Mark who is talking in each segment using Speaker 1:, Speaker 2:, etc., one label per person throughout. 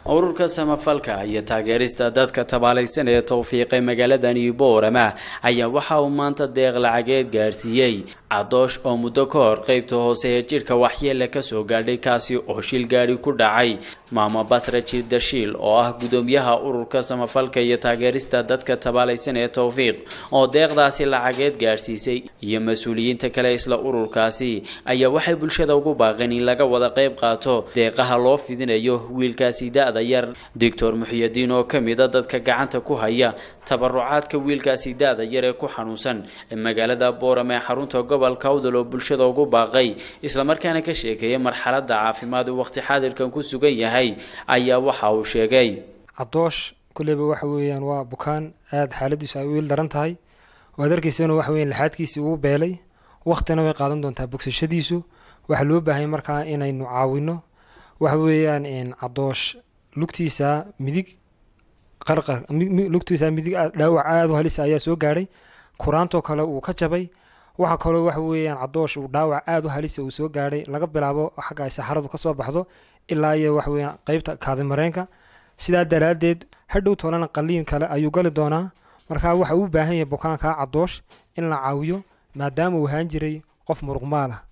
Speaker 1: ururka samafalka iyo taageerista dadka tabaalaysan ee towfiiqay magaaladani boorama ayaa waxa uu maanta deeq lacageed gaarsiiyey cadoosh oo muddo ka hor qeybta hoose ee jidhka waxyeele kasoo gaadhay kaasi oo shil gaadhi ku dhacay maamo basra jirdashiil oo ah gudoomiyaha ururka samafalka iyo taageerista dadka tabaalaysan ee towfiiq oo deeqdaasi lacageed gaadhsiisay iyo mas-uuliyiinta kale isla ururkaasi ayaa waxay bulshada ugu baaqeen in laga wada qeyb qaato deeqaha loo fidinayo wiilkaasi da-da yar doctor muxiyadiin oo ka mida dadka gacanta ku haya tabarucaadka wiilkaasi da-da yar ee ku xanuunsan magaalada boorame ee xarunta gobolka awdal oo bulshada ugu baaqay islamarkaana ka sheekeeya marxalada caafimaad uu waqti xaadirkan ku sugan yahay ayaa waxa uu sheegay
Speaker 2: cadoosh kulleyba waxa weeyaan waa bukaan aada xaaladiisu ay wiil daran tahay waad arkaysana waxa weyan laxaadkiisii uu beelay waqtina way qaadan doontaa bogsashadiisu waxaa loo baahanya markaa inaynu caawino waxa weeyaan cadoosh lugtiisa midig qarqar lugtiisa midig dhaawac aada u halisa ayaa soo gaadhay kuraantoo kale uu ka jabay waxaa kaloo waxa weeyaan cadoosh uu dhaawac aada u halisa uu soo gaadhay laga bilaabo xagga ay saxaradu kasoo baxdo ilaa iyo waxa weeyaan qeybta kaadimareenka sidaa daraaddeed hadhow toolana qaliin kale ayuu gali doonaa markaa waxa uu baahan yahay bukaankaa cadoosh in la caawiyo maadaama uu ahaan jiray qof muruqmaal ah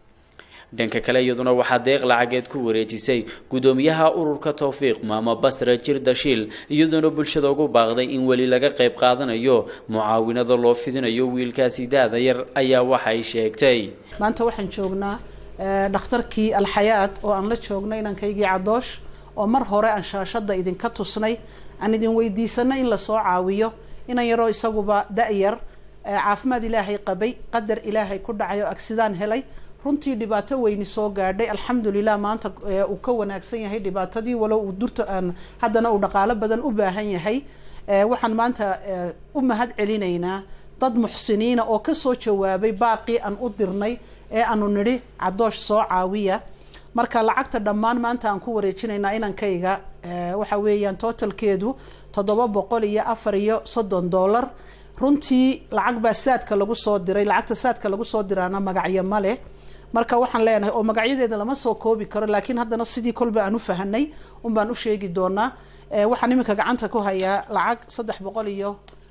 Speaker 1: dhanka kale iyaduna waxaa deeq lacageed ku wareejisay gudoomiyaha ururka towfiiq maamo basra jirdashiil iyadoona bulshada ugu baaqday in weli laga qayb qaadanayo mucaawinada loo fidinayo wiilkaasi da-da yar ayaa waxay sheegtay
Speaker 3: maanta waxaan joognaa dhakhtarkii alxayaad oo aan la joognay inankaygii cadoosh oo mar hore aan shaashada idinka tusnay aan idin weydiisanay in lasoo caawiyo inan yaroo isaguba da-yar caafimaad ilaahay qabay qadar ilaahay ku dhacay oo agsidaan helay runtii dhibaato weyni soo gaadhay alxamdulilah maanta uu ka wanaagsan yahay dhibaatadii walow uu durta haddana uu dhaqaalo badan u baahan yahay waxaan maanta u mahad celinaynaa dad muxsiniina oo kasoo jawaabay baaqii aan u dirnay ee aanu nidhi cadoosh soo caawiya marka lacagta dhammaan maanta aan ku wareejinaynaa inankayga waxa weeyaan totalkeedu toddoba boqol iyo afar iyo soddon dollar runtii lacag baa saadka lagu soo diray lacagta saadka lagu soo diraana magacyo ma leh marka waxaan leenahay oo magacyadeeda lama soo koobi karo laakiin haddana sidii kolba aan u fahanay un baan u sheegi doonaa waxaan iminka gacanta ku hayaa lacag saddex boqol iyo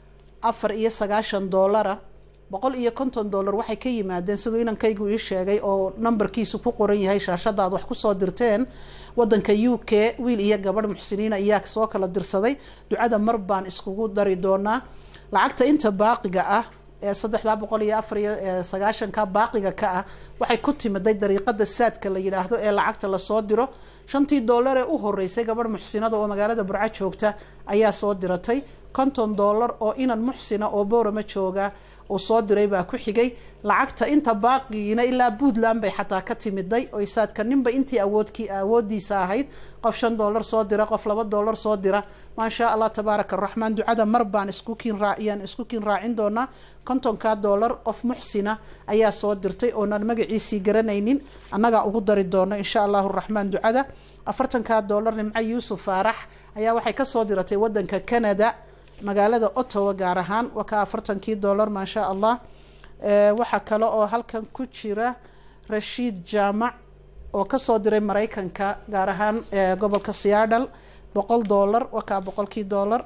Speaker 3: afar iyo sagaashan dollara boqol iyo konton dollar waxay ka yimaadeen siduu inankaygu ii sheegay oo numberkiisu ku qoran yahay shaashada aad wax kusoo dirteen wadanka u k wiil iyo gabadh muxsiniina iyaa soo kala dirsaday ducada mar baan iskugu dari doonaa lacagta inta baaqiga ah ee saddexdaa boqol iyo afar iyo sagaashanka baaqiga ka ah waxay ku timiday dariiqada saadka la yidhaahdo ee lacagta lasoo diro shantii dollar ee u horeysay gabadh muxsinada oo magaalada burco joogta ayaa soo diratay konton dollar oo inan muxsina oo boorama jooga uu soo diray baa ku xigay lacagta inta baaqigiina ilaa puntland bay xataa ka timiday oo saadka ninba intii awoodkii awoodiisa ahayd qof shan dollar soo dira qof laba dollar soo dira maasha allah tabaaraka araxmaan ducada mar baan isku kiin raaciyaan isku kiin raacin doonaa kontonka dollar qof muxsina ayaa soo dirtay oonan magaciisii garanaynin annagaa ugu dari doono insha allahu raxmaan ducada afartanka dollar nimco yuusuf faarax ayaa waxay kasoo diratay wadanka canada magaalada ottawa gaar ahaan waa ka afartankii dollar maasha allah waxaa kale oo halkan ku jira rashiid jaamac oo kasoo diray mareykanka gaar ahaan gobolka seattle boqol dollar waa kaa boqolkii dollar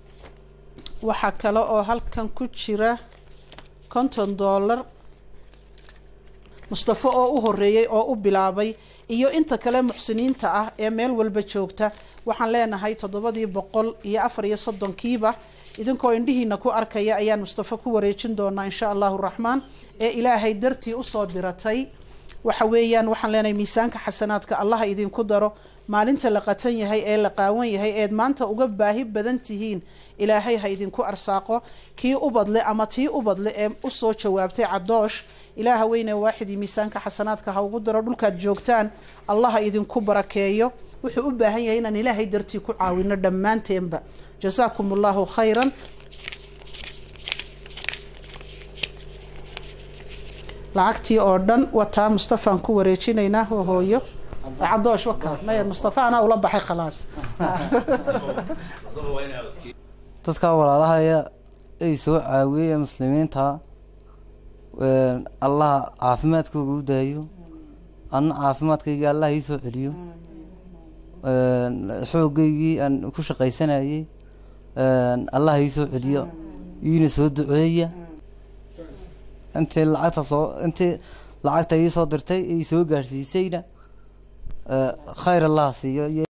Speaker 3: waxaa kale oo halkan ku jira konton dollar mustafo oo u horeeyey oo u bilaabay iyo inta kale muxsiniinta ah ee meel walba joogta waxaan leenahay toddobadii boqol iyo afar iyo soddonkiiba idinkoo indhihiina ku arkaya ayaan mustafo ku wareejin doonaa insha allahu raxmaan ee ilaahay dartii usoo diratay waxa weeyaan waxaan leenahay miisaanka xasanaadka allaha idinku daro maalinta la qatan yahay ee la qaawan yahay eed maanta uga baahi badan tihiin ilaahay ha idinku arsaaqo kii ubadle ama tii ubadle ee usoo jawaabtay cadoosh ilaaha weyne waaxidii miisaanka xasanaadka ha ugu daro dhulkaad joogtaan allaha idinku barakeeyo wuxuu u baahan yahay inaan ilaahay dartii ku caawino dhammaanteenba jasaakum allahu khayran lacagtii oo dhan wataa mustafaan ku wareejinaynaa hooyo cadoosh waka maya mustafa anaa ula baxay khalaas
Speaker 4: dadka walaalahaya ay soo caawiyey ee muslimiinta allaha caafimaadkooga u daayo anna caafimaadkayga allah ii soo celiyo xoogeygii aan ku shaqaysanayey allah ii soo celiyo iina soo duceeya intii lacagta soo intii lacagta ii soo dirtay ii soo gaadhsiisayna khayr allah siiyo